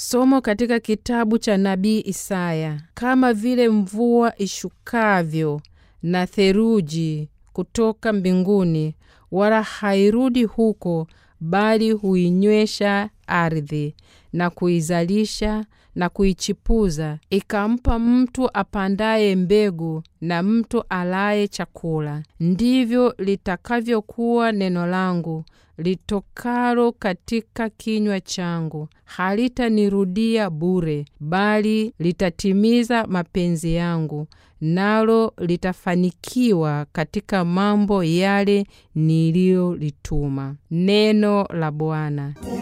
Somo katika kitabu cha nabii Isaya. Kama vile mvua ishukavyo na theluji kutoka mbinguni, wala hairudi huko, bali huinywesha ardhi na kuizalisha na kuichipuza, ikampa mtu apandaye mbegu na mtu alaye chakula, ndivyo litakavyokuwa neno langu litokalo katika kinywa changu; halitanirudia bure, bali litatimiza mapenzi yangu, nalo litafanikiwa katika mambo yale niliyolituma. Neno la Bwana.